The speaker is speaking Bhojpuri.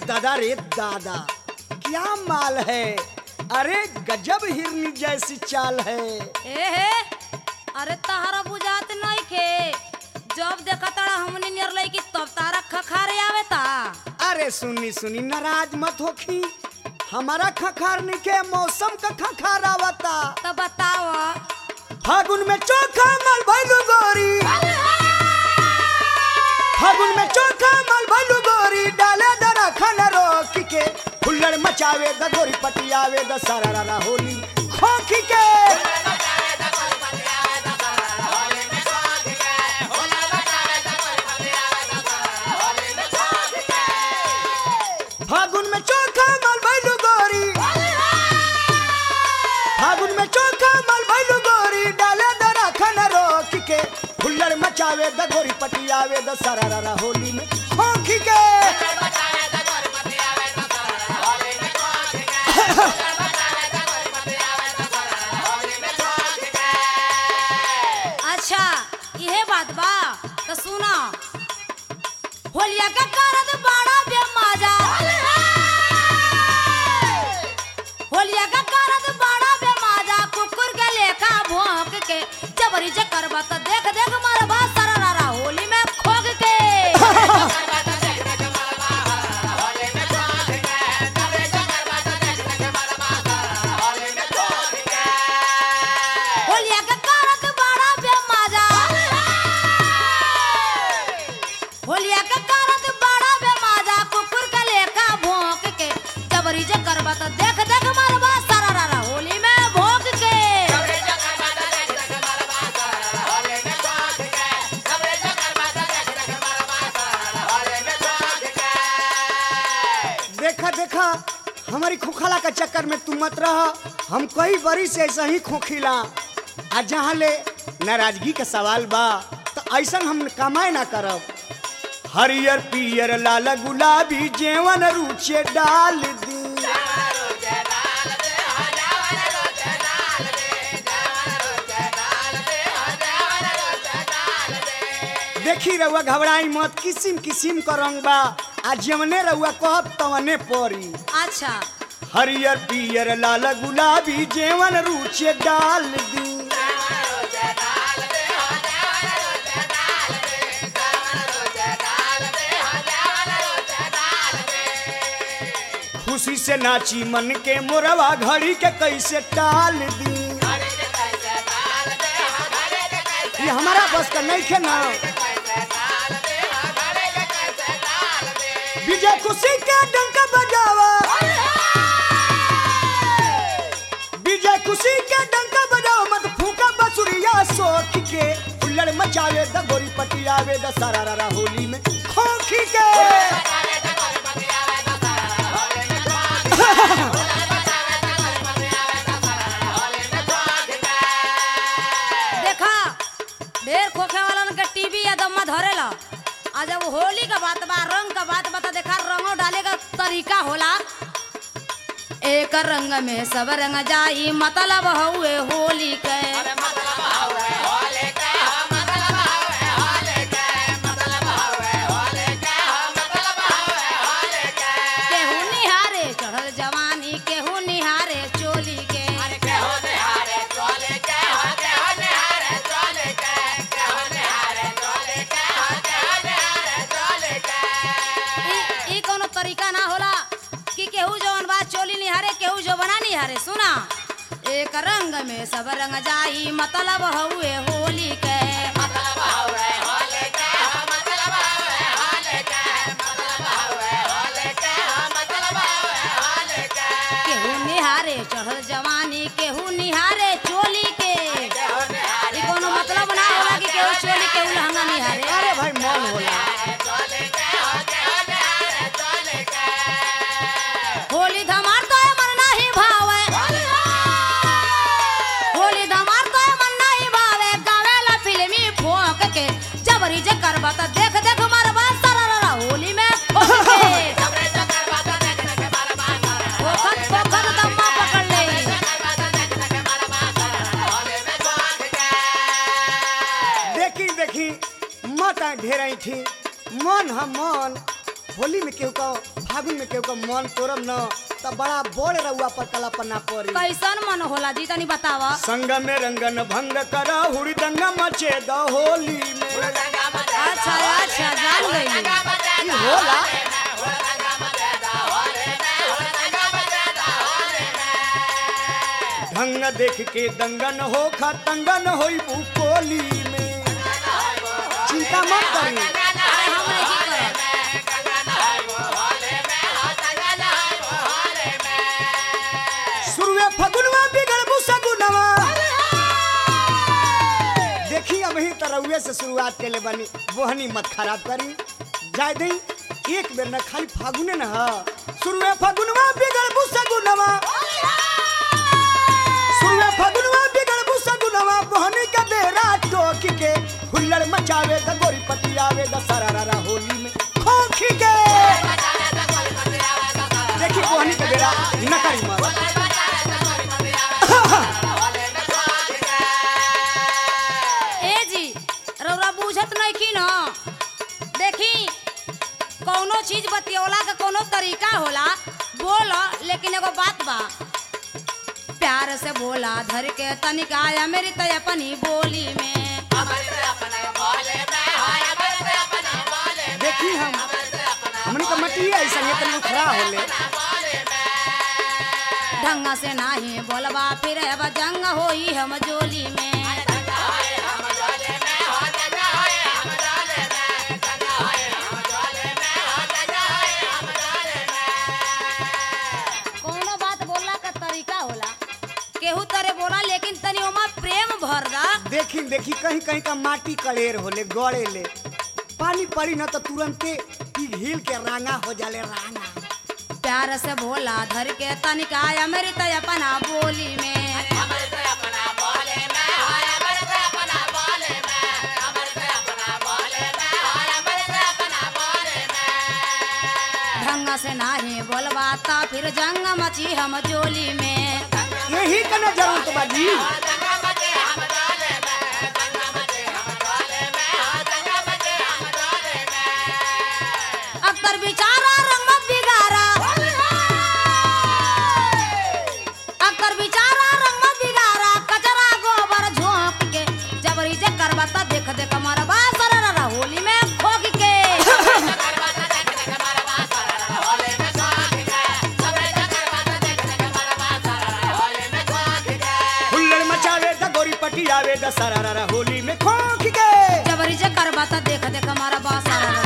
दादा रे दादा क्या माल है अरे गजब हिरनी जैसी चाल है ए हे अरे तहरा बुझात नहीं खे जब देखा तारा हमने नियर लई की तब तारा खखारे आवे ता अरे सुनी सुनी नाराज मत होखी हमारा खखारनी के मौसम का खखार आवता तो बताओ फागुन में चोखा मल भैलू गोरी फागुन में चोखा मल भैलू गोरी डाले दरा खाना रोक के हुल्लड़ मचावे द गोरी पटियावे द सारा होली खोखी के फागुन में चोखा मल भैलू गोरी फागुन में चोखा मल भैलू गोरी डाले दरा खाना रोक के हुल्लड़ मचावे द गोरी पटियावे द सारा होली में खोखी के अच्छा यह बात बा तो सुना होलिया का कारत बड़ा बेमाजा होलिया का कारत बड़ा बेमाजा कुकुर के लेखा भोंक के जबरी जे करबा त देख देख मरबा सररा होली में खोग के होलिया का कारत बड़ा बेमाजा होलिया के कारत बड़ा बेमाजा कुकुर के लेखा भोंक के जबरी जे करबा त देख देख मरबा सररा होली में भोंक के देखा देखा हमारी खोखला का चक्कर में तू मत रह हम कई बरी से ऐसा ही खोखिला आ जहाँ ले नाराजगी का सवाल बा तो ऐसा हम कमाए ना करब हरियर पियर लाल गुलाबी जेवन रुचे डाल दी देखी रउआ घबराई मत किसिम किसिम का रंग बा आ जवने रउआ कहब तवने परी अच्छा हरियर पियर लाल गुलाबी जेवन रुचे डाल दी खुशी से नाची मन के मोरवा घड़ी के कैसे टाल दी ये हमारा बस का नहीं खे ना विजय खुशी के डंका बजावा विजय खुशी के डंका बजाओ मत फूका बसुरिया सोख के उल्लड़ मचावे द गोरी पटियावे द सारा रा होली में खोखी के देखा ढेर खोखे वालन के टीवी या दम्मा धरेला आ जब होली का बात बा रंग का बात बता देखा रंगो डाले का तरीका होला एक रंग में सब रंग जाई मतलब हुए होली के केहू निहारे चढ़ल जवानी केहू निहारे चोली के ई ई कोनो तरीका ना होला कि केहू जवन बा चोली निहारे केहू जो बना निहारे सुना एक रंग में सब रंग जाई मतलब हुए होली के केहू निहारे चढ़ल जवानी केहू निहारे चोली के ई कोनो मतलब ना होला कि केहू चोली केहू लहंगा निहारे अरे भाई मन होला होली धमार तो मन नाही भावे होली धमार तो मन नाही भावे गावेला फिल्मी फोक के जबरी जे करबा त देख देख मरबा सररा होली में ठोक के फोकत फोकत दम्मा पकड़ ले देखी देखी मत ढेर थी मन हम मन होली में केहू का फागुन में केहू का मन तोड़ब न त बड़ा बोल रउआ पर कला पन्ना पड़ी कैसन मन होला जी तनी बतावा संग में रंगन भंग करा हुड़ी दंगा मचे द होली में अच्छा अच्छा जान गई ई होला ढंग देख के दंगन हो खा तंगन होई कोली में चिंता मत करी अरे हम नहीं करब शुरुए फगुनवा बिगड़ सगुनवा देखी अब ही तरहुए से शुरुआत के ले बनी बोहनी मत खराब करी जाय दई एक बेर न खाली फागुने न ह शुरुए फगुनवा बिगड़ सगुनवा शुरुए फगुनवा बिगड़ सगुनवा बोहनी का बेरा टोक के हुल्लड़ मचावे द गोरी पतियावे द सरारा होली में खोखी के देखी बोहनी का बेरा न करी मत ए जी रउरा बुझत नहीं की न देखी कौनो चीज बतियोला का कोनो तरीका होला बोल लेकिन एगो बात बा प्यार से बोला धर के तनिका या मेरी तय अपनी बोली में देखी हम हमनी का मटी ऐसा इतना खड़ा होले ढंग से नाही बोलबा फिर अब जंग होई हम जोली में कोनो बात बोलला का तरीका होला केहू तरे बोला लेकिन तनी ओमा प्रेम भर दा देखी देखी कहीं कहीं का माटी कलेर होले गड़े ले पानी पड़ी न तो तुरंते पिघल के रांगा हो जाले रांगा प्यार से बोला धर के तनिका या मेरी तय अपना बोली में ढंग से नाही बोलबा ता फिर जंग मची हम जोली में यही का न जरूरत बा जी अक्तर बिचारा रंग मत बिगारा अक्तर बिचारा रंग मत बिगारा कचरा गोबर झोंक के जबरी जे करबा ता देख देख मरबा सररा होली में खोक के हुल्लड़ मचावे द गोरी पटियावे द सरारा होली में खोख के जबरी जे करबा ता देख देख मरबा सररा